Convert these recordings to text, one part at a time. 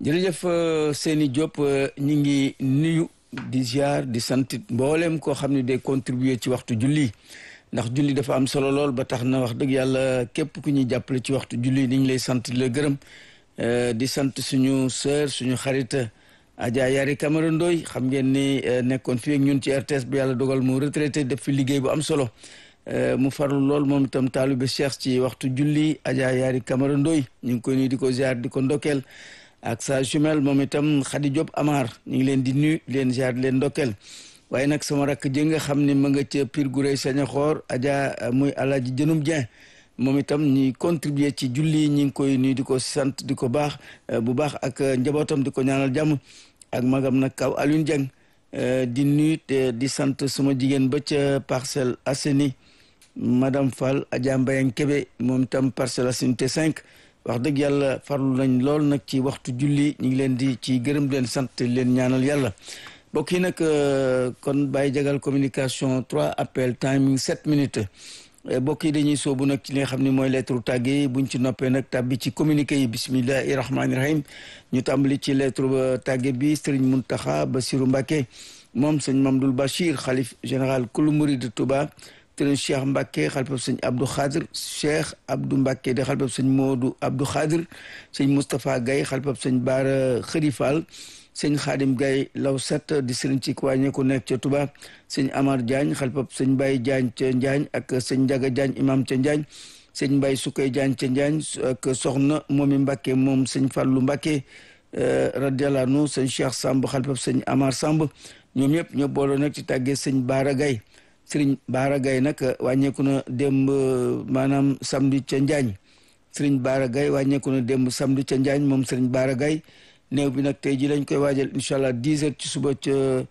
jërëjëf Seyni Diop ñi ngi nuyu di ziar di santit mboolem koo xam ne day contribuer ci waxtu julli ndax julli dafa am solo lool ba tax na wax dëgg yàlla képp ku ñuy jàppale ci waxtu julli ni ñu lay sant di la gërëm di sant suñu sœur suñu xarit Adja Yari Camara Ndoy xam ngeen ni nekkoon fii ak ñun ci RTS bi yàlla dogal mu retraité def fi liggéey bu am solo mu farlu lool moom itam taalibe Cheikh ci waxtu julli Adja Yari Camara Ndoy ñu ngi koy nuyu di ko ziar di ko ndokkeel ak sa jumelle moom itam Khady Diop Amar ñu ngi leen di nuyu leen ziar leen ndokkeel waaye nag sama rakk ji nga xam ne ma nga ca Pire Gurey sañ xoor Adja muy Alaaji Jënum Dieng moom itam ñi contribuer ci julli ñi ngi koy nuyu di ko sant di ko baax bu baax ak njabootam di ko ñaanal jàmm ak magam nag kaw Alioune Dieng di nuyu te di sant suma jigéen ba ca Parcelles Assainies madame Fall Adja Mbayang Kébé moom itam Parcelles Assainies te 5 wax dëgg yàlla farlu nañ lool nag ci waxtu julli ñu ngi leen di ci gërëm leen sant leen ñaanal yàlla mbokk yi nag kon bàyyi jagal communication 3 appel timing 7 minutes mbokk yi dañuy soobu nag ci li nga xam ne mooy lettre tàgge yi buñ ci noppee nag tàbbi ci communiqué yi bismillahi rahmaani rahim ñu tàmbali ci lettre tàgge bi Serigne Mountakha Bassirou Mbacké moom sëñ Mamdoul Bachir xalif général kulu murid Touba sëriñ Cheikh Mbacké xalifab sëñ Abdou Khadir Cheikh Abdou Mbacké di xalifab sëñ Modou Abdou Khadir sëñ Moustapha Gaye xalifab sëñ Baara Khërifal sëñ Khadim Gaye law set di sëriñ ci wàññe ku nekk ca Touba sëñ Amar Diagne xalifab sëñ Baye Diagne ca Njaañ ak sëñ Ndiaga Diagne imam ca Njaañ sëñ Mbaye Sukay Diagne ca Njaañ ak soxna moomi Mbacké moom sëñ Fallou Mbacké radiyallahu anhu sëñ Cheikh Samb xalifab sëñ Amar Samb ñoom ñëpp ñoo booloo nag ci tàggee sëñ Baara Gaye sëriñ Baara Gaye nag wàññeeku na démb maanaam samedi ca Njaañ sëriñ Baara Gaye wàññeeku na démb samedi ca Njaañ moom sëriñ Baara Gaye néew bi nag tey ji lañ koy waajal incha allah dix heures ci suba ca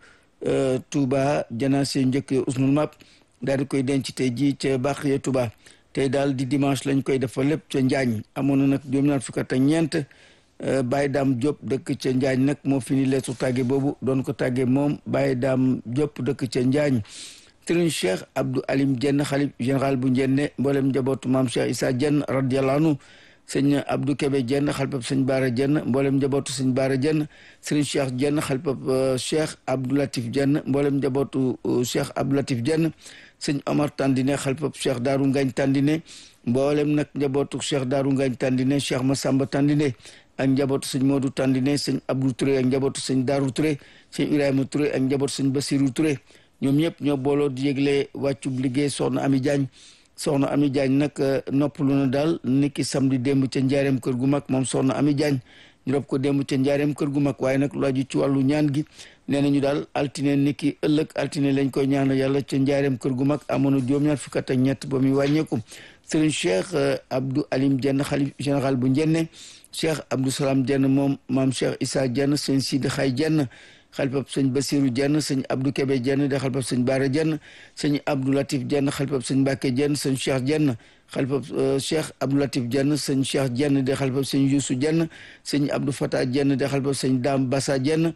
Touba janaase njëkk usnul map daal di koy denc tey ji ca Baxiya Touba tey daal di dimanche lañ koy defal lépp ca Njaañ amoon na nag juróom-ñaar fukk ak ñeent Baye Dame Diop dëkk ca Njaañ nag moo fini leetu tàgge boobu doon ko tàgge moom Baye Dame Diop dëkk ca Njaañ sëriñ cheikh abdou alim jenn xalif général bu njenne mboolem njabootu maam cheikh isa jenn radiallahu anhu sëñ abdou kebe jenn xalifab sëñ baara jenn mboolem njabootu sëñ baara jenn sëriñ cheikh jenn xalifab cheikh abdou latif jenn mboolem njabootu cheikh abdou latif jenn sëñ omar tandine xalifab cheikh daaru ngañ tandine mboolem nag njabootu cheikh daaru ngañ tandine cheikh masamba tandine ak njabootu sëñ moodu tandine sëñ abdou touré ak njabootu sëñ daaru touré sëñ ibrahima touré ak njabootu sëñ basiru touré ñoom ñëpp ñoo booloo di yëgle wàccub liggéey soxna Ami Diagne soxna Ami Diagne nag noppalu na daal niki samedi démb ca njaareem kër gu mag moom soxna Ami Diagne ñu rob ko démb ca njaareem kër gu mag waaye nag lu aju ci wàllu ñaan gi nee nañu daal altine niki ëllëg altine lañ koy ñaanal yàlla ca njaareem kër gu mag amoon na juróom-ñaar fukk ak ñett ba muy wàññeeku sëriñ Cheikh Abdou Alim Dieng xalif général bu njenne Cheikh Abdou Salam Dieng moom maam Cheikh Issa Dieng sëñ Sidi Xay Dieng xalifab sëñ Basiru Jenn sëñ Abdou Kebe Jenn de xalifab sëñ Baara Jenn sëñ Abdou Latif Jenn xalifab sëñ Mbàkke Jenn sëñ Cheikh Jenn xalifab Cheikh Abdou Latif Jenn sëñ Cheikh Jenn de xalifab sëñ Yuusu Jenn sëñ Abdou Fata Jenn de xalifab sëñ Daam Basa Jenn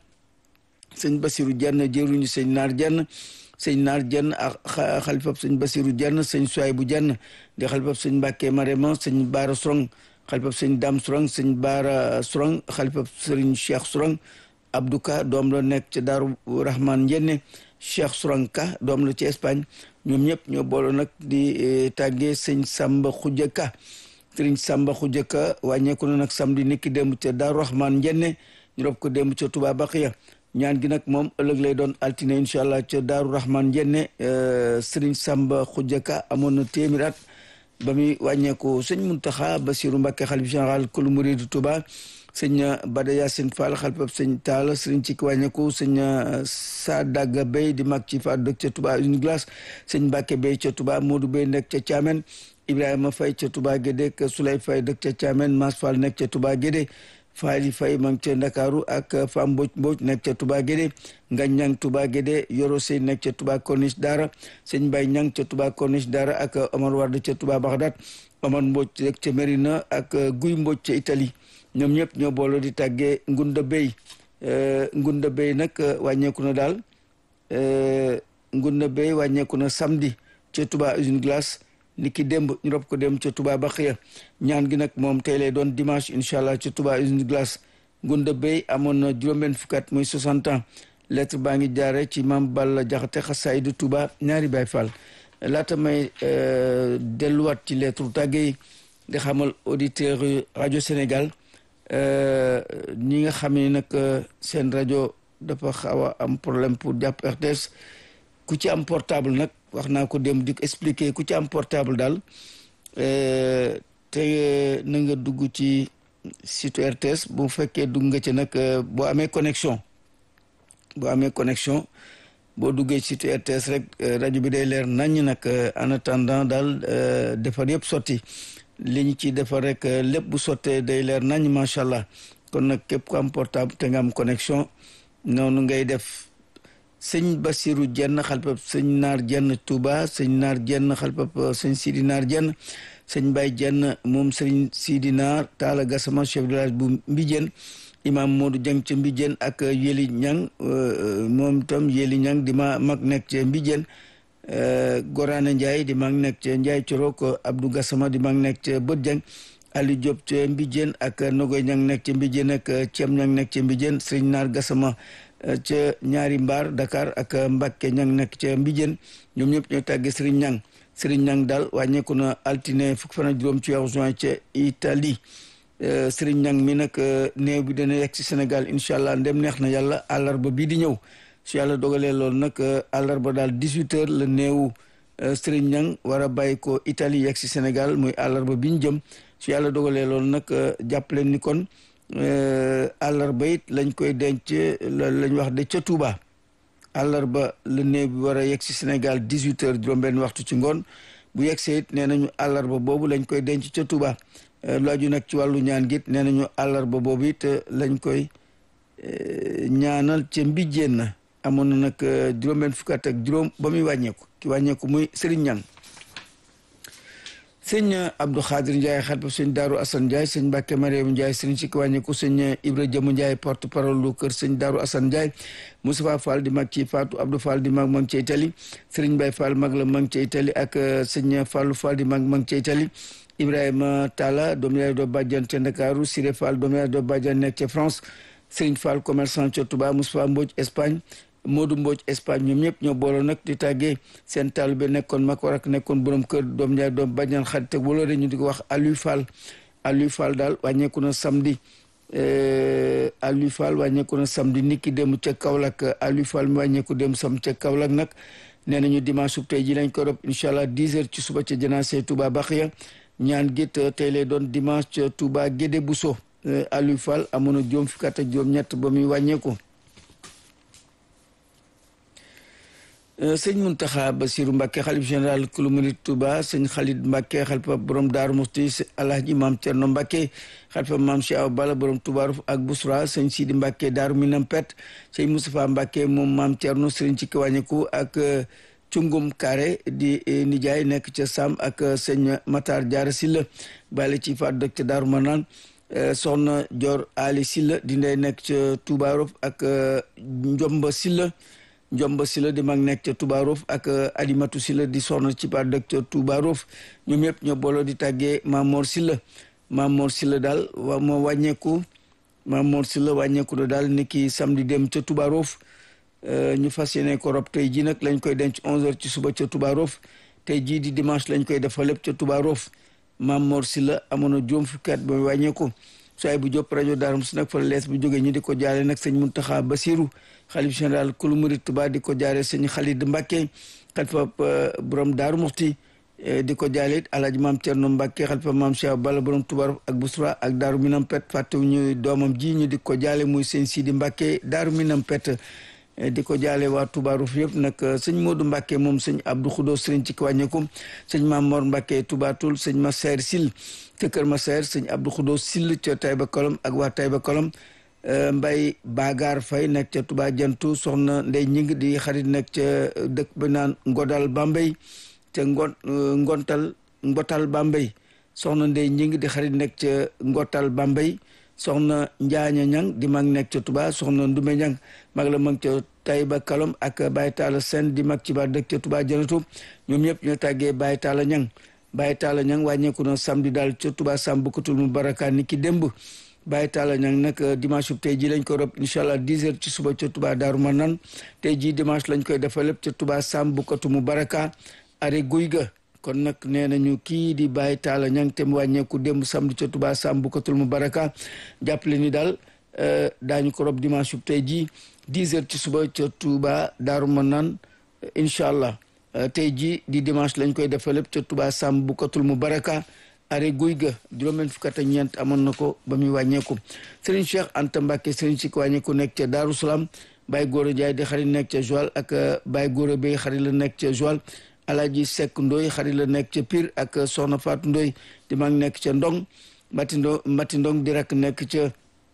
sëñ Basiru Jenn jëruñu sëñ Naar Jenn sëñ Naar Jenn ak xalifab sëñ Basiru Jenn sëñ Suwaybu Jenn de xalifab sëñ Mbàkke Marema sëñ Baara Sorong xalifab sëñ Daam Sorong sëñ Baara Sorong xalifab sëriñ Cheikh Sorong Abdou Ka doom la nekk ca Daaru Rahman Njenne Cheikh Souranka doom la ci Espagne ñoom ñëpp ñoo booloo nag di tàggee sëñ Samba Khoudia Ka sëriñ Samba Khoudia Ka wàññeeku na nag samedi niki démb ca Daaru Rahman Njenne ñu rob ko démb ca Touba Baqiya ñaan gi nag moom ëllëg lay doon altine incha allah ca Daaru Rahman Njenne sëriñ Samba Khoudia Ka amoon na téeméer at ba muy wàññeeku sëñ Muntaxa Basiru Mbàkke xalif général kulu muridu Touba sëñ Bada Yacine Fall xalifab sëñ Taala sëriñ ci wàññeeku sëñ Sadaga Bey di mag ci fa dëkk ca Touba une glace sëñ Mbàkke Bey ca Touba Modou Bey nekk ca Thiamène Ibrahima Faye ca Touba Guédé ak Souley Faye dëkk ca Thiamène Mas Fall nekk ca Touba Guédé Faali Faye ma ngi ca Ndakaaru ak Fam Mboj Mboj nekk ca Touba Guédé Ngañ Ñang Touba Guédé Yoro Sey nekk ca Touba Corniche Dara sëñ Mbay Ñang ca Touba Corniche Dara ak Omar Wade ca Touba Bagdad Omar Mboj nekk ca Mérina ak Guy Mboj ca Italie ñoom ñëpp ñoo booloo di tàggee Ngunda Bey Ngunda Bey nag wàññeeku na daal Ngunda Bey wàññeeku na samedi ca Touba usine glace ni ki démb ñu rob ko dem ca Touba Baxiya ñaan gi nag moom tey lay doon dimanche incha allah ca Touba usine glace Ngunda Bey amoon na juróom-benn fukkat muy 60 ans lettre baa ngi jaare ci maam Balla Jaxate Xasaydu Touba ñaari Baay Fall laata may delluwaat ci lettre tàgge yi di xamal auditeur rajo Sénégal ñi nga xam ne nag seen rajo dafa xaw a am problème pour jàpp RTS ku ci am portable nag wax naa ko dem di ko expliquer ku ci am portable daal te na nga dugg ci site RTS bu fekkee dugg nga ci nag boo amee connexion boo amee connexion boo duggee site RTS rek rajo bi day leer naññ nag en attendant daal defar yëpp sotti li ñu ci defar rek lépp bu sottee day leer naññ macha allah kon nag képp ku am portable te nga am connexion noonu ngay def sëñ Basiru jenn xalpab sëñ naar jenn Touba sëñ naar jenn xalpab sëñ Sidi naar jenn sëñ Baye jenn moom sëñ Sidi naar Taala Gassama chef de village bu Mbijeen imam Modou Dieng ca Mbijeen ak Yeli Ñang moom itam Yeli Ñang di ma mag nekk ca Mbijeen Gorane Ndiaye di mag nekk ca Ndiaye Corok Abdou Gassama di mag nekk ca Bët Dieng Aliou Diop ca Mbijeen ak Nogoy Ñang nekk ca Mbijeen ak Ciem Ñang nekk ca Mbijeen sëñ naar Gassama ca ñaari mbaar Dakar ak Mbacke ñang nekk ca Mbijeen ñoom ñëpp ñoo tàggee Serigne Ñang Serigne Ñang daal wàññeeku na altine fukki fan ak juróom ci weeru juin ca Italie Serigne Ñang mi nag néew bi dana yegg si Sénégal incha allah ndem neex na yàlla àllarba bii di ñëw su yàlla dogalee loolu nag àllarba daal 18 heures la néewu Serigne Ñang war a bàyyi ko Italie yegg si Sénégal muy àllarba bi ñu jëm su yàlla dogalee loolu nag jàppaleen ni kon àllarba it lañ koy denc lañ wax de ca Touba àllarba la néew bi war a yegg si Sénégal 18 heures juróom-benn waxtu ci ngoon bu yegsee it nee nañu àllarba boobu lañ koy denc ca Touba lu aju nag ci wàllu ñaan git nee nañu àllarba boobu it lañ koy ñaanal ca mbijjeen na amoon na nag juróom-benn fukkat ak juróom ba muy wàññeeku ki wàññeeku muy Serigne Ñang sëñ Abdou Khadir Ndiaye xalpa sëñ Daaru Assane Ndiaye sëñ Mbàkke Mariam Ndiaye sëñ si ki wàññeeku sëñ Ibra Jëmu Ndiaye porte parole lu kër sëñ Daaru Assane Ndiaye Moustapha Fall di mag ci Fatou Abdou Fall di mag ma ngi ca Italie Sëriñ Mbay Fall mag la ma ngi ca Italie ak sëñ Fallou Fall di mag ma ngi ca Italie Ibrahima Talla doomu yaay doo bàjjan ca Ndakaaru Siré Fall doomu yaay doo bàjjan nekk ca France Sëriñ Fall commerçant ca Touba Moustapha Mbodj Espagne Modou Mbodj Espagne ñoom ñëpp ñoo booloo nag di tàggee seen taalibe nekkoon mag war ak nekkoon borom kër doom ñaar doom bàjjan xarit ak wala ñu di ko wax Aliou Fall Aliou Fall daal wàññeeku na samedi Aliou Fall wàññeeku na samedi niki dem ca Kaolack Aliou Fall mi wàññeeku dem sam ca Kaolack nag nee nañu dimanche sub tey ji lañ ko rob incha allah 10 heures ci suba ca janaase Touba Baxiya ñaan gét tey lay doon dimanche ca Touba Gédé Bousso Aliou Fall amoon na juróom fukki at ak juróom ñett ba muy wàññeeku sëñ Muntaxa Basiru Mbàkke xalif général kulu murit Tuba sëñ Xalid Mbàkke xalifa borom Daaru Musti alhaji maam Cerno Mbàkke xalifa maam Cheikh Awa Balla borom Tuba ak Busra sëñ Sidi Mbàkke Daaru Minam Pet sëñ Moustapha Mbàkke moom maam Cerno sëriñ ci kiwàññeku ak cungum Kaare di nijaay nekk ca Sam ak sëñ Matar Jaara Silla bàyyi ci faat dëkk ca Daaru Manaan soxna Dior Ali Silla di ndey nekk ca Tuba ak Njomba Silla Njomba Sila di mag nekk ca Touba Rof ak Alimatu Sila di soxna ci par dëkk ca Touba Rof ñoom ñëpp ñoo booloo di tàggee Mamor Sila Mamor Sila daal wa moo wàññeeku Mamor Sila wàññeeku na daal ni ki samedi dem ca Touba Rof ñu fas yéene ko rob tey jii nag lañ koy denc 11h ci suba ca Touba Rof tey jii di dimanche lañ koy defal lépp ca Touba Rof Mamor Sila amoon na juróom fukki at ba wàññeeku soay bu jóp rajo daarum si nag fa lees bu jógee ñu di ko jaale nag sëñ Muntaxa Basiru xalif général kulu murit Tuba di ko jaale sëñ Xalid Mbàkke xalifa borom Daaru Muxti di ko jaale it alaaji maam Cerno Mbàkke xalifa maam Cheikh Balla borom Tuba ak Busra ak Daaru Minam Pet fàttewu ñu doomam ji ñu di ko jaale muy sëñ Sidi Mbàkke Daaru Minam Pet di ko jaale waa Touba Ruf yëpp nag sëñ Modou Mbacke moom sëñ Abdou Khoudo sëriñ ci wàññeeku sëñ Mamor Mbacke Touba Toul sëñ Massaer Sil ca Kër Massaer sëñ Abdou Khoudo Sil ca Taïba Kolom ak waa Taïba Kolom Mbay Bagar Fay nekk ca Touba Jantu soxna Ndey Ñing di xarit nekk ca dëkk bi naan Ngodal Bambey ca ngon ngontal Ngotal Bambey soxna Ndey Ñing di xarit nekk ca Ngotal Bambey soxna Njaaña Ñang di mag nekk ca Touba soxna Ndume Ñang mag la mag ca Taïba Kalom ak Baye Talla Sen di mag ci ba dëkk ca Touba Janatu ñoom ñëpp ñoo tàggee Baye Talla Ñang Baye Talla Ñang wàññeeku na samedi daal ca Touba Sam bukkatul mu baraka ni ki démb Baye Talla Niang nag dimanche bu tey jii lañ ko rob incha allah 10 heures ci suba ca Touba Daaru Manaan tey jii dimanche lañ koy defal lépp ca Touba Sam Bukatu mu baraka are guy ga kon nag nee nañu kii di Baye Talla Niang te mu wàññeeku démb samedi ca Touba Sam Bukatul mu baraka jàppale ni daal daañu ko rob dimanche bu tey jii 10 heures ci suba ca Touba Daaru Manaan incha allah tey jii di dimanche lañ koy defal lépp ca Touba Sam Bukatul mu baraka are guy ga juróom-benn fukk ak ñeent amoon na ko ba muy wàññeeku Serigne Cheikh Anta Mbacke Serigne si ko wàññeeku nekk ca Daaru Salaam Baye Gora Ndiaye di xarit nekk ca Joal ak Baye Gora Bey xarit la nekk ca Joal Alaaji Seck Ndoy xarit la nekk ca Pire ak Soxna Fatou Ndoy di mag nekk ca Ndong Mati Ndo Mati Ndong di rakk nekk ca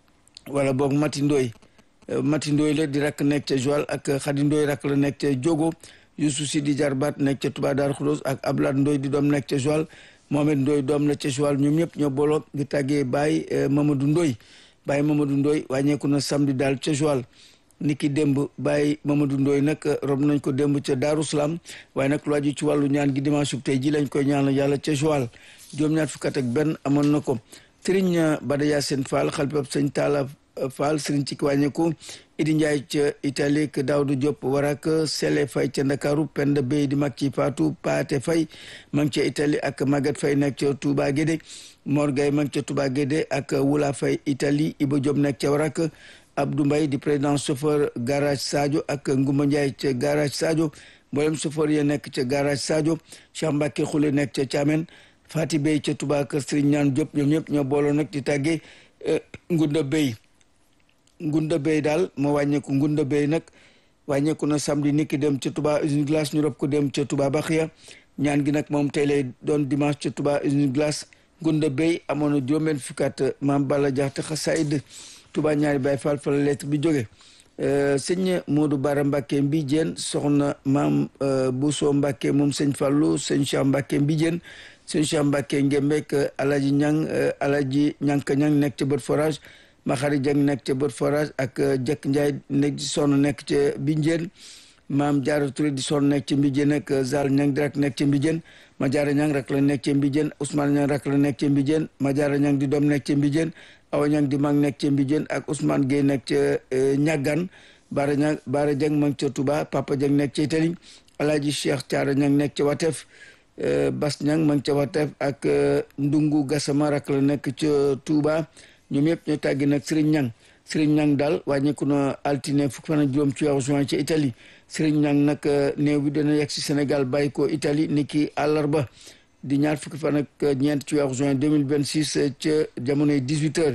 wala boog Mati Ndoy Mati Ndoy la di rakk nekk ca Joal ak Xadi Ndoy rakk la nekk ca Jogo Youssou Si di jarbaat nekk ca Touba Darou Khoudoss ak Ablad Ndoy di doom nekk ca Joal Mohamed Ndoy doom la ca Joal ñoom ñëpp ñoo booloo di tàggee Baye Mamadou Ndoy Baye Mamadou Ndoy wàññeeku na samedi daal ca Joal niki démb Baye Mamadou Ndoy nag rob nañ ko démb ca Daaru Salaam waaye nag lu aju ci wàllu ñaan gi dimanche bu tey ji lañ koy ñaanal yàlla ca Joal juróom-ñaar fukk ak benn amoon na ko Serigne Bada Yacine Fall xalifab sëñ Talla Fall Serigne ci wàññeeku Idi Ndiaye ca Italie ak Daouda Diop warak Sele Fay ca Ndakaaru Penda Bey di mag ci Fatou Paate Fay ma ngi ca Italie ak Maguette Fay nekk ca Touba Guédé Mor Gaye ma ngi ca Touba Guédé ak Wula Fay Italie Iba Diop nekk ca warak Abdou Mbaye di président chauffeur garage Sadio ak Ngumba Ndiaye ca garage Sadio mboolem chauffeur ya nekk ca garage Sadio Cheikh Mbacke Xule nekk ca Thiamène Fati Bey ca Touba kër Serigne Ñaan Diop ñoom ñëpp ñoo booloo nag di tàggee Ngunda Bey Ngunda Bey daal moo wàññeeku Ngunda Bey nag wàññeeku na samedi niki dem ca Touba usine glace ñu rob ko dem ca Touba Baxiya ñaan gi nag moom tey lay doon dimanche ca Touba usine glace Ngunda Bey amoon na juróom-benn fukkaat maam Balla Jaxte xasaayid Touba ñaari Baay Faal fa la lettre bi jóge sëñ Modou Bara Mbacke Mbijeen soxna maam Bousso Mbacke moom sëñ Fallou sëñ Cheikh Mbacke Mbijeen sëñ Cheikh Mbacke Ngembek Alaji Ñang Alaji Ñanka Ñang nekk ca bët forage Maxari Jeng nekk ca bët forage ak Jekk Njaay nekk di sonn nekk ca Mbijeen maam Jaara Touré di sonn nekk ca Mbijeen ak Zal Ñang di rak nekk ca Mbijeen ma Jaara Ñang rak la nekk ca Mbijeen Ousmane Ñang rak la nekk ca Mbijeen ma Jaara Ñang di doom nekk ca Mbijeen awa ñang di mag nekk ca Mbijeen ak Ousmane Gueye nekk ca ñaggan Baara ñang Baara Jeng mag ca Touba Papa Jeng nekk ca Itali Alaaji Cheikh Thiara ñang nekk ca Watef Bas ñang mag ca Watef ak Ndungu Gassama rak la nekk ca Touba ñoom yëpp ñoo tàggi nag Serigne Ñang Serigne Ñang daal wàññeeku na altine fukk fan ak juróom ci weeru juin ca Italie Serigne Ñang nag néew bi dana yegg si Sénégal bàyyi ko Italie ni ki àllarba di ñaar fukki fan ak ñeent ci weeru juin 2026 ca jamonoy 18 heures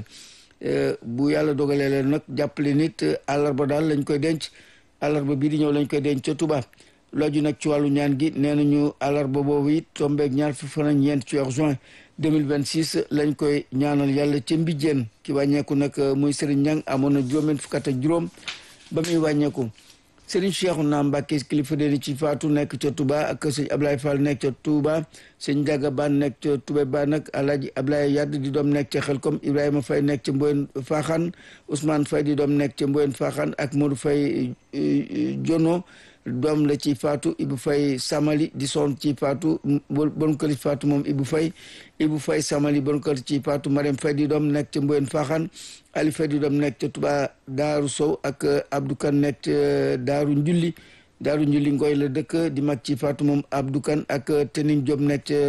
bu yàlla dogalee leen nag jàppale nit àllarba daal lañ koy denc àllarba bii di ñëw lañ koy denc ca Touba looju nag ci wàllu ñaan gi nee nañu àllarba boobu it tombeeg ñaar fukki fan ak ñeent ci weeru juin 2026 lañ koy ñaanal yàlla ca Mbijeen ki wàññeeku nag muy Serigne Ñang amoon na juróom-benn fukk ak juróom ba muy wàññeeku Serigne Cheikhouna Mbacké kilifa deni ci faatu nekk ca Touba ak sëñ Ablaye Fall nekk ca Touba sëñ Ndiaga Ban nekk ca Touba Ba nag Alaaji Ablaye Yadd di doom nekk ca Xelkom Ibrahima Faye nekk ca Mboyen Faxaan Ousmane Faye di doom nekk ca Mboyen Faxaan ak Modou Faye Jono doom la ci faatu Ibou Faye Samali di son ci faatu bon kër faatu moom Ibou Faye Ibou Faye Samali bon kër ci faatu Marème Faye di doom nekk ca Mboyen Faxaan Ali Faye di doom nekk ca Touba Daaru Sow ak Abdou Kan nekk ca Daaru Njulli Daaru Njulli Ngoy la dëkk di mag ci faatu moom Abdou Kan ak Tening Diop nekk ca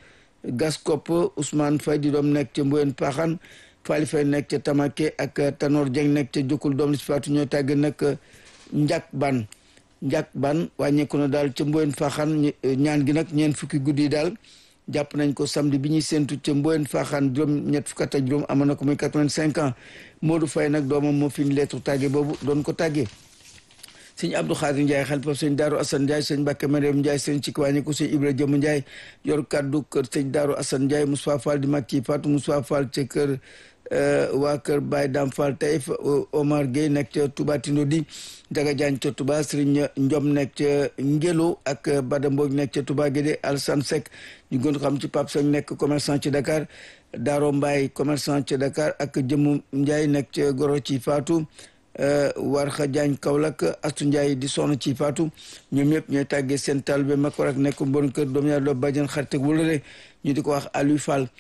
Gaskop Ousmane Faye di doom nekk ca Mboyen Faxaan Fali Faye nekk ca Tamake ak Tanor Dieng nekk ca Jokkul doom la ci faatu ñoo tàgg nag Njak Ban njàk ban wàññeeku na daal ca mboyen faaxaan ñaan gi nag ñeent fukki guddi yi daal jàpp nañ ko samedi bi ñuy séntu ca mboyen faaxaan juróom ñett fukk ak juróom amoon na ko muy quatre-vingt-cinq ans Modou Faye nag doomam moo fi ñu lettre tàgge boobu doon ko tàggee sëñ Abdou Khadir Ndiaye xalifa sëñ Daaru Assane Ndiaye sëñ Mbacke Mariam Ndiaye sëñ ci wàññeeku sëñ Ibra Jëmm Ndiaye yor kaddu kër sëñ Daaru Assane Ndiaye Moussa Fall di mag ci Fatou Moussa Fall ca kër waa kër Baye Dam Fall Taïf Omar Gueye nekk ca Touba Tindo di Daga Diagne ca Touba Serigne Ndiom nekk ca Ngelo ak Bada Mbodj nekk ca Touba Guédé Alassane Seck ñu gën ko xam ci Pape Seck nekk commerçant ci Dakar Daro Mbaye commerçant ci Dakar ak Jëmu Ndiaye nekk ca Goro ci Fatou Warxa Diagne Kaolack Astu Ndiaye di sonn ci Fatou ñoom ñëpp ñooy tàggee seen taalibe mag war ak nekk bon kër doom ñaar loo bàjjen xarit ak wulare ñu di ko wax Aliou Fall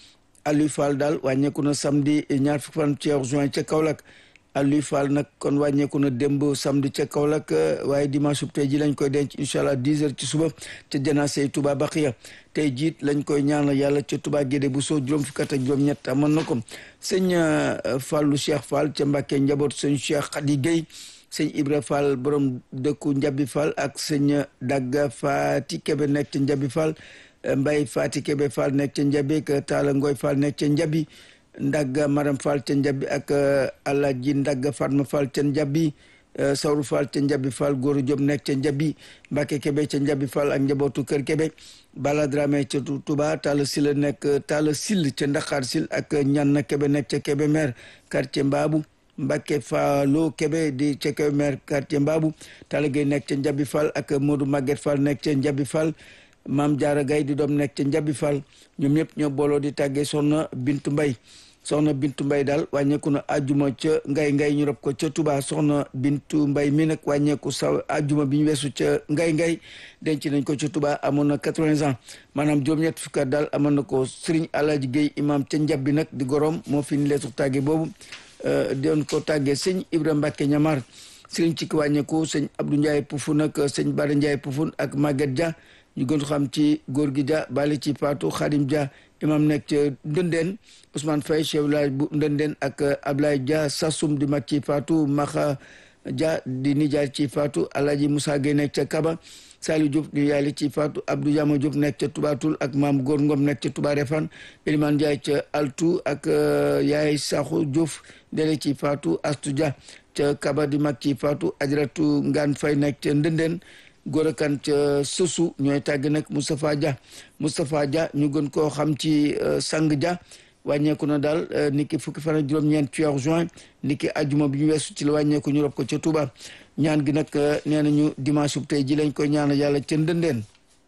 Aliou Fall daal wàññeeku na samedi ñaar fukki fan ci juin ca Kaolack Aliou Fall nag kon wàññeeku na démb samedi ca Kaolack waaye dimanche bu tey ji lañ koy denc incha allah 10 heures ci suba ca janaase Touba Baxiya tey jiit lañ koy ñaanal yàlla ca Touba Gédé bu soo juróom fukki at ak juróom ñett amoon na ko sëñ Fallou Cheikh Fall ca Mbàkke njaboot sëñ Cheikh Khady Guèye sëñ Ibra Fall borom dëkku Njabi Fall ak sëñ Dagga Fati Kebe nekk ca Njabi Fall Mbay Fati Kebe Fall nekk ca Njabi ak Taala Ngoy Fall nekk ca Njabi Ndagga Maram Fall ca Njabi ak Alaji Ndagga Fatma Fall ca Njabi Sawru Fall ca Njabi Fall Góoru Jóob nekk ca Njabi Mbàkke Kebe ca Njabi Fall ak njabootu Kër Kebe Bala Dramé ca Touba Talla Sil nekk Talla Sil ca Ndaxaar Sil ak Ñanna Kebe nekk ca Kebe maire quartier Mbaabu Mbacke Fallo Kebe di ca Kébémer quartier Mbaabu Talla Gueye nekk ca Njabi Fall ak Modou Maguette Fall nekk ca Njabi Fall Maam Jaara Gaye di doom nekk ca Njabi Fall ñoom ñëpp ñoo booloo di tàggee soxna Bintu Mbay soxna Bintu Mbay daal wàññeeku na ajuma ca ngay ngay ñu rob ko ca Touba soxna Bintu Mbay mi nag wàññeeku sa ajuma bi ñu weesu ca ngay ngay denc nañ ko ca Touba amoon na quatre-vingts ans maanaam juróom-ñett fukki at daal amoon na ko Serigne Alaaji Gueye imam ca Njabi nag di gorom moo fi ni leesu tàggee boobu doon ko tàggee sëñ Ibra Mbacke ñamar sëriñ ci ki wàññeeku sëñ Abdou Ndiaye Poufoun ak sëñ Bara Ndiaye Poufoun ak Maguette Dia ñu gën xam ci góor gi Dia bali ci Patou Khadim Dia imam nekk ca Ndëndeen Ousmane Faye chef village bu Ndëndeen ak Ablaye Dia Sassoum di mag ci Patou Maxa Dia di nijaay ci Fatou Alhaji Moussa Gueye nekk ca Kaba Saliou Diop di yaali ci Fatou Abdou Yama Diop nekk ca Touba Toul ak maam Góor Ngom nekk ca Touba Refane Elimane Ndiaye ca Altou ak yaay Sakho Diouf dele ci Fatou Astou Dia ca Kaba di mag ci Fatou Ajaratu Ngaan Fay nekk ca Ndëndeen Gora Kan ca Sosu ñooy tàgg nag Moustapha Dia Moustapha Dia ñu gën koo xam ci Sang Dia wàññeeku na daal niki fukki fan ak juróom-ñeent ci weeru juin niki ajuma bi ñu weesu ci la wàññeeku ñu rob ko ca Touba ñaan gi nag nee nañu dimanche bu tey ji lañ koy ñaanal yàlla ca Ndëndeen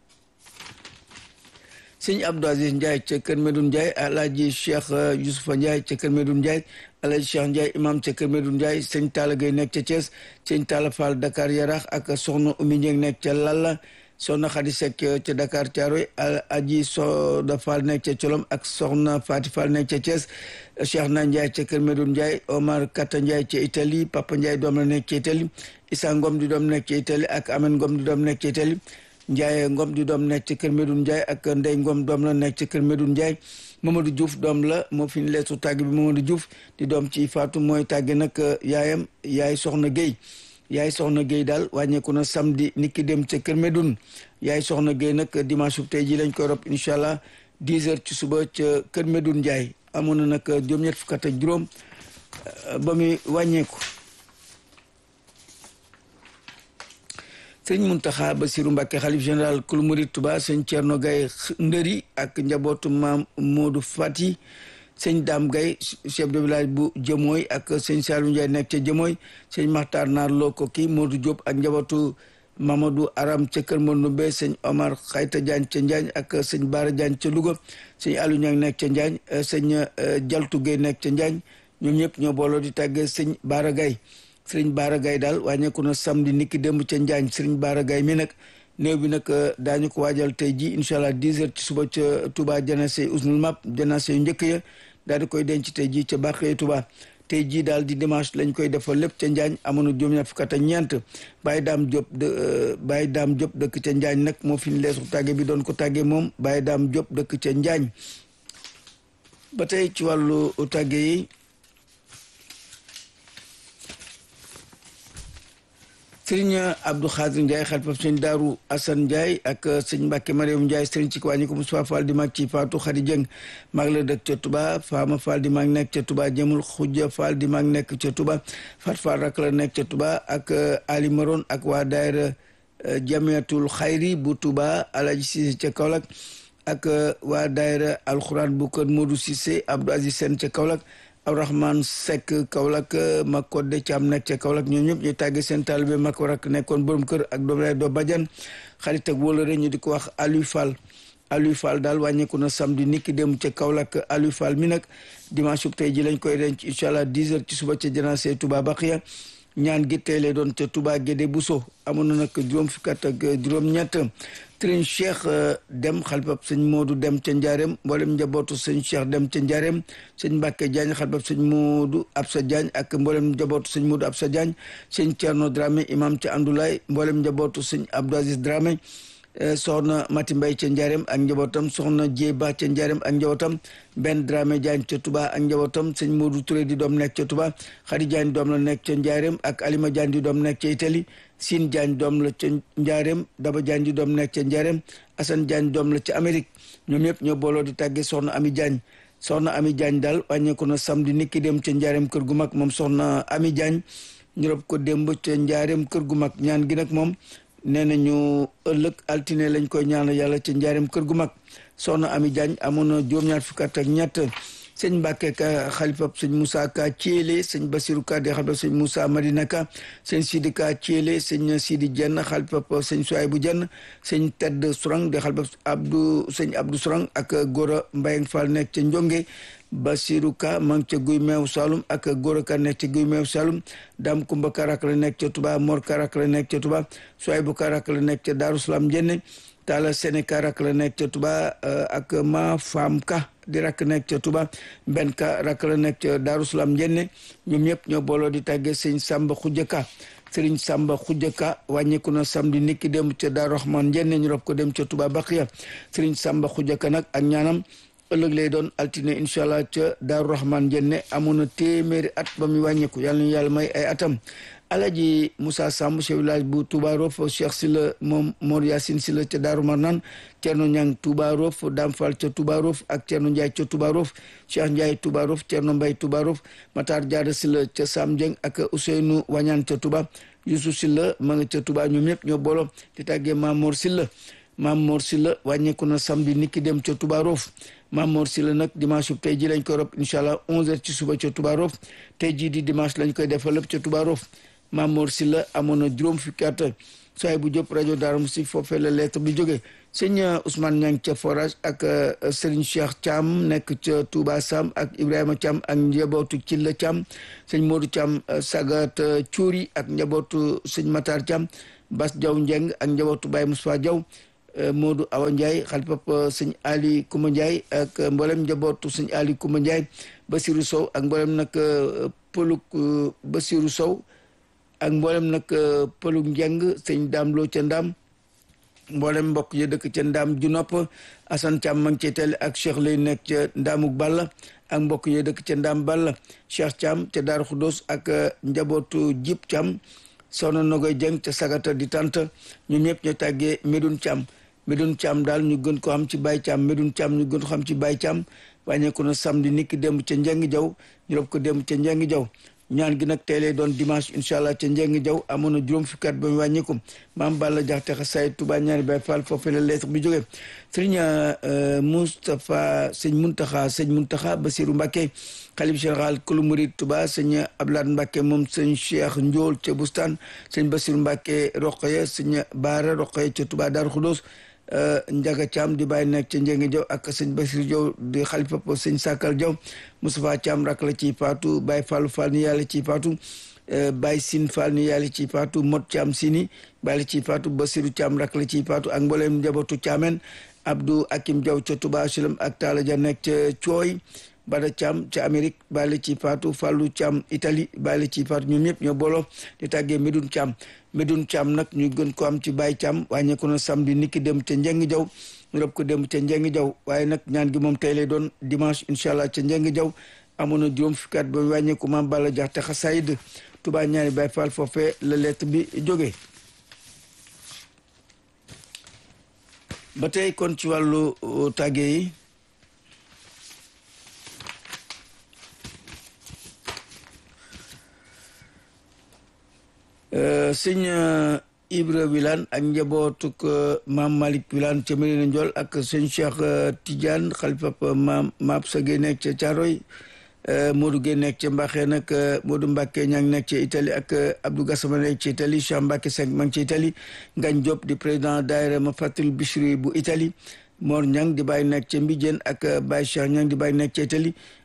sëñ Abdou Aziz Ndiaye ca Kër Medoune Ndiaye alaaji Cheikh Youssoufa Ndiaye ca Kër Medoune Ndiaye alaaji Cheikh Ndiaye imam ca Kër Medoune Ndiaye sëñ Talla Gueye nekk ca Thiès sëñ Talla Fall Dakar Yarax ak soxna Oumy Ndieng nekk ca Lalla soxna Khady Seck ca Dakar Thiaroye aji Soda Fall nekk ca Colom ak soxna Fati Fall nekk ca Thiès Cheikh Na Ndiaye ca Kër Medoune Ndiaye Omar Kata Ndiaye ca Italie Papa Ndiaye doom la nekk ca Italie Issa Ngom di doom nekk ca Italie ak Amen Ngom di doom nekk ca Italie Ndiaye Ngom di doom nekk ci kër Medoune Ndiaye ak Ndey Ngom doom la nekk ci kër Medoune Ndiaye Mamadou Diouf doom la moo fi ñu leesu tàgg bi Mamadou Diouf di doom ci Fatou mooy tàgge nag yaayam yaay Soxna Guèye yaay Soxna Guèye daal wàññeeku na samedi nit ki dem ca kër Medoune yaay Soxna Guèye nag dimanche bu tey ji lañ koy rob incha allah 10 heures ci suba ca kër Medoune Ndiaye amoon na nag juróom-ñett fukk ak juróom ba muy wàññeeku. sëñ Muntaxa Basiru Mbàkke xalif général kul murid Tuba sëñ Cerno Gay Ndëri ak njabootu maam Moodu Fati sëñ Dam Gay chef de village bu Jëmooy ak sëñ Saalu Njaay nekk ca Jëmooy sëñ Maxtaar Naar Loo ko kii Moodu Diop ak njabootu Mamadou Aram ca Kër Mandumbe sëñ Omar Xayta Jaañ ca Njaañ ak sëñ Baara Jaañ ca Louga sëñ Alu Ñang nekk ca Njaañ sëñ Jaltu Gay nekk ca Njaañ ñoom ñëpp ñoo booloo di tàggee sëñ Baara Gay sëriñ Baara Gaye daal wàññeeku na samedi niki démb ca Njaañ sëriñ Baara Gaye mi nag néew bi nag daañu ko waajal tey ji incha allah 10 heures ci suba ca Touba janase usnul map janase yu njëkk ya daal di koy denc tey ji ca Bàqee Touba tey jii daal di dimanche lañ koy defal lépp ca Njaañ amoon na juróom-ñaar fukk ak ñeent Baye Daam Diop de Baye Daam Diop dëkk ca Njaañ nag moo fi ñu leesu tàgge bi doon ko tàgge moom Baye Daam Diop dëkk ca Njaañ ba tey ci wàllu tàgge yi sëriñ Abdou Khadir Ndiaye xalifa sëñ Daaru Assane Ndiaye ak sëñ Mbacke Mariam Ndiaye sëriñ ci wàññi ko Moustapha Fall di mag ci Fatou Khady Dieng mag la dëkk ca Touba Fama Fall di mag nekk ca Touba Jëmul Xujja Fall di mag nekk ca Touba Fat Fall rak la nekk ca Touba ak Ali Maron ak waa daayira Jamiatul Xayri bu Touba Alaji Cissé ca Kaolack ak waa daayira alxuraan bu kër Modou Cissé Abdou Aziz Sène ca Kaolack Abdourahmane Seck Kaolack Makodde Thiam nekk ca Kaolack ñoom ñëpp ñu tàgge seen taalibe Mako rak nekkoon borom kër ak doom lay doo bajan xarit ak wóolare ñu di ko wax Aliou Fall Aliou Fall daal wàññeeku na samedi niki dem ca Kaolack Aliou Fall mi nag dimanche bu tey ji lañ koy denc incha allah 10 heures ci suba ca janaase Touba Baqiya ñaan gi tey lay doon ca Touba Guédé Bousso amoon na nag juróom fukki at ak juróom-ñett sëriñ Cheikh Dem xalifab sëñ Modou Dem ca Njaareem mboolem njabootu sëñ Cheikh Dem ca Njaareem sëñ Mbàkke Diagne xalifab sëñ Modou Absa Diagne ak mboolem njabootu sëñ Modou Absa Diagne sëñ Thierno Dramé imam ca Andoulaye mboolem njabootu sëñ Abdou Aziz Dramé soxna Mati Mbay ca Njaareem ak njabootam soxna Jéy Ba ca Njaareem ak njabootam benn Dramé Diagne ca Touba ak njabootam sëñ Modou Touré di doom nekk ca Touba Khady Diagne doom la nekk ca Njaareem ak Alima Diagne di doom nekk ca Italie Sine Diagne doom la ca Njaareem Daba Diagne di doom nekk ca Njaareem Assane Diagne doom la ca Amérique ñoom ñëpp ñoo booloo di tàggee soxna Ami Diagne soxna Ami Diagne daal wàññeeku na samedi niki dem ca Njaareem kër gu mag moom soxna Ami Diagne ñu rob ko démb ca Njaareem kër gu mag ñaan gi nag moom nee nañu ëllëg altine lañ koy ñaanal yàlla ca njaareem kër gu mag soxna Ami Diagne amoon na juróom-ñaar fukki at ak ñett sëñ Mbàkke ka xalifab sëñ Moussa Ka Thiélé sëñ Basirou Ka di xalifab sëñ Moussa Madina Ka sëñ Sidi Ka Thiélé sëñ Sidi Jenn xalifab sëñ Souaybou Jenn sëñ Tedd Sourang di xalifab Abdou sëñ Abdou Sourang ak Gora Mbayang Fall nekk ca Njonge Basirou Ka ma ngi ca Guy Meew Saloum ak Gora Ka nekk ca Guy Meew Saloum Dame Kumba Karak la nekk ca Touba Mor Karak la nekk ca Touba Souaybou Karak la nekk ca Darou Salam Njenne Talla Sene Karak la nekk ca Touba ak Ma Fam Ka di rakk nekk ca Touba benn ka rakk la nekk ca Darou Salam Njenne ñoom ñëpp ñoo booloo di tàggee sëñ Samba Khoudia Ka Sëriñ Samba Khoudia Ka wàññeeku na samedi niki dem ca Darou Rahman Njenne ñu rob ko dem ca Touba Baqiya Sëriñ Samba Khoudia Ka nag ak ñaanam ëllëg lay doon altine incha allah ca Daaru Rahman Jenne amoon na téeméeri at ba muy wàññeeku yàlla ñu yàlla may ay atam alaji Moussa Samb chef village bu Touba Rof Cheikh Silla moom Mor Yacine Silla ca Daaru Marnaan Cerno Ñang Touba Rof Dam Fall ca Touba Rof ak Cerno Ndiaye ca Touba Rof Cheikh Ndiaye Touba Rof Cerno Mbay Touba Rof Matar Jaara Silla ca Sam Dieng ak Ousseynou Wañaan ca Touba Youssouf Silla ma nga ca Touba ñoom ñëpp ñoo boolo di tàggee Mamor Silla Mamor Silla wàññeeku na samedi niki dem ca Touba Rof Mamor Silla nag dimanche tey ji lañ koy rob incha allah 11h ci suba ca Touba Rof tey jii di dimanche lañ koy defal lépp ca Touba Rof Mamor Silla amoon na juróom fukki at soay bu jóp rajo Darou Moussi foofee la lettre bi jógee sëñ Ousmane Niang ca forage ak Serigne Cheikh Thiam nekk ca Touba Sam ak Ibrahima Thiam ak njabootu Cilla Thiam sëñ Modou Thiam Sagat Cuuri ak njabootu sëñ Matar Thiam Bas Diaw Njeng ak njabootu Baye Moussa Diaw Modou Awa Ndiaye xalifab sëñ Ali Kouma Ndiaye ak mboolem njabootu sëñ Ali Kouma Ndiaye Basirou Sow ak mboolem nag pëluk Basirou Sow ak mboolem nag pëluk njeng sëñ Daam Lo ca Ndaam mboolem mbokk ya dëkk ca Ndaam ju nopp Assane Thiam ma ngi cay tele ak Cheikh lay nekk ca Ndaamuk Balla ak mbokk ya dëkk ca Ndaam Balla Cheikh Thiam ca Daaru Xudoos ak njabootu Jib Thiam soxna Nogoy Jeng ca Sagata di tant ñoom ñëpp ñoo tàggee Medoune Thiam Medoune Thiam daal ñu gën ko xam ci Baye Thiam Medoune Thiam ñu gën ko xam ci Baye Thiam wàññeeku na samedi niki démb ca Njeng Jaw ñu rob ko démb ca Njeng Jaw ñaan gi nag tey lay doon dimanche incha allah ca Njeng Jaw amoon na juróom fukki at ba mu wàññeeku maam Balla Jaxate xasaay Touba ñaari Baye Fall foofee la lettre bi jógee sëriñ Moustapha sëñ Muntaxa sëñ Muntaxa Basiru Mbàkke xalif général kulu murid Touba sëñ Ablaat Mbàkke moom sëñ Cheikh Njool ca Bustaan sëñ Basiru Mbàkke Roqoya sëñ Baara Roqoya ca Touba Daaru Xudoos Njaga Caam di bàyyi nekk ca Njenge Jaw ak sëñ Basiru Jaw di xalifa sëñ Sakal Jaw Moustapha Caam rak la ciy faatu Baye Fallu Fall ni yàlla ciy faatu Baye Sin Fall ni yàlla ciy faatu Mot Caam Sini bàyyi la ciy faatu Basiru Caam rak la ciy faatu ak mbooleem njabootu Caameen Abdou Akim Jaw ca Touba Sulam ak Taala Ja nekk ca Cooy Bada Thiam ca Amérique bàyyi ci Fatou Fallou Thiam Italie bàyyi ci Fatou ñoom ñëpp ñoo booloo di tàggee Medoune Thiam Medoune Thiam nag ñu gën ko am ci Baye Thiam wàññeeku na samedi niki dem ca Njeng Jaw ñu rob ko dem ca Njeng Jaw waaye nag ñaan gi moom tey lay doon dimanche incha allah ca Njeng Jaw amoon na juróom fukki at ba wàññeeku maam Balla Jaxte xasaayid Touba ñaari Baye Fall foofee la lettre bi jógee ba tey kon ci wàllu tàggee yi sëñ Ibra Wilane ak njabootuk maam Malick Wilane ca Medina Ndiol ak sëñ Cheikh Tidiane xalifa maam Maab sa Gueye nekk ca Thiaroy Modou Gueye nekk ca Mbaxee nag Modou Mbacke ña ngi nekk ca Italie ak Abdou Gassama nekk ca Italie Cheikh Mbacke Seck ma ngi ca Italie Ngagne Diop di président daayira ma fatul Bichri bu Italie Mor Ñang di bàyyi nekk ca Mbijeen ak Baye Cheikh Ñang di bàyyi nekk ca Italie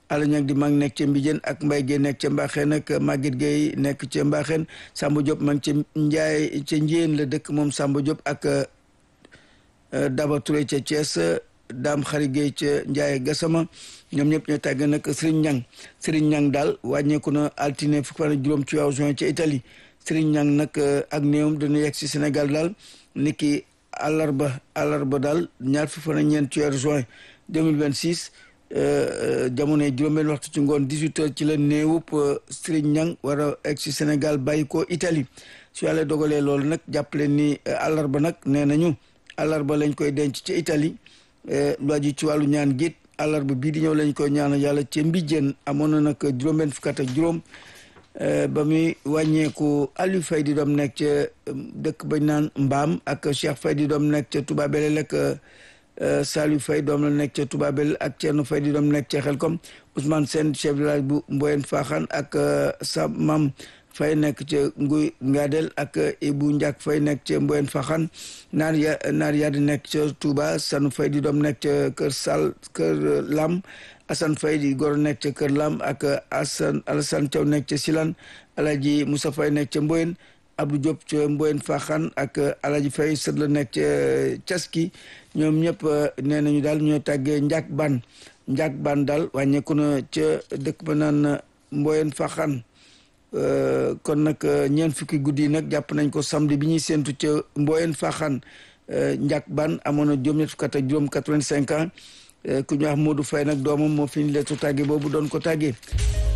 Alla Ñang di mag nekk ca Mbijeen ak Mbay Gey nekk ca Mbaxeen ak Maguette Gey nekk ca Mbaxeen Samba Diop ma ngi ca Njaay ca Njéen la dëkk moom Samba Diop ak Daba Touré ca Thiès Daam Xari Gey ca Njaay Gasama ñoom ñëpp ñoo tàgg nag Serigne Ñang Serigne Ñang daal wàññeeku na altine fukki fan ak juróom ci weeru juin ca Italie Serigne Ñang nag ak néewam dana yegg si Sénégal daal niki àllarba àllarba daal ñaar fukki fan ak ñeent ci weeru juin 2026 jamono juróom-benn waxtu ci ngoon 18 heures ci la néewub Serigne Ñang war a egg si Sénégal bàyyi ko Italie su yàlla dogalee loolu nag jàppale ni àllarba nag nee nañu àllarba lañ koy denc ci Italie lu aju ci wàllu ñaan giit àllarba bii di ñëw lañ koy ñaanal yàlla ci mbijjeen amoon na nag juróom-benn fukk ak juróom ba muy wàññeeku Aliou Faye di doom nekk ca dëkk bañ naan Mbaam ak Cheikh Faye di doom nekk ca Touba Belel ak Saliou Faye doom la nekk ca Touba Belel ak Thierno Faye di doom nekk ca Xelkom Ousmane Sène chef de village bu Mboyen Faxaan ak sa mam Faye nekk ca Nguy Ngadel ak Ibou Ndiak Faye nekk ca Mboyen Faxaan naar ya naar ya di nekk ca Touba Sanu Faye di doom nekk ca Kër Sal Kër Lam Assane Faye di goro nekk ca Kër Lam ak Assane Alassane Thiaw nekk ca Silan Alaji Moussa Faye nekk ca Mboyen Abdou Diop ca Mboyen Faxaan ak Alaji Faye sët la nekk ca Caski ñoom ñëpp nee nañu daal ñoo tàggee Ndiak Ban Ndiak Ban daal wàññeeku na ca dëkk ba naan Mboyen Faxaan kon nag ñeent fukki guddi yi nag jàpp nañ ko samedi bi ñuy séentu ca Mboyen Faxaan Ndiak Ban amoon na juróom-ñett fukk ak juróom 85 ans ku ñu wax Modou Faye nag doomam moo fi ñu leetu tàgge boobu doon ko tàggee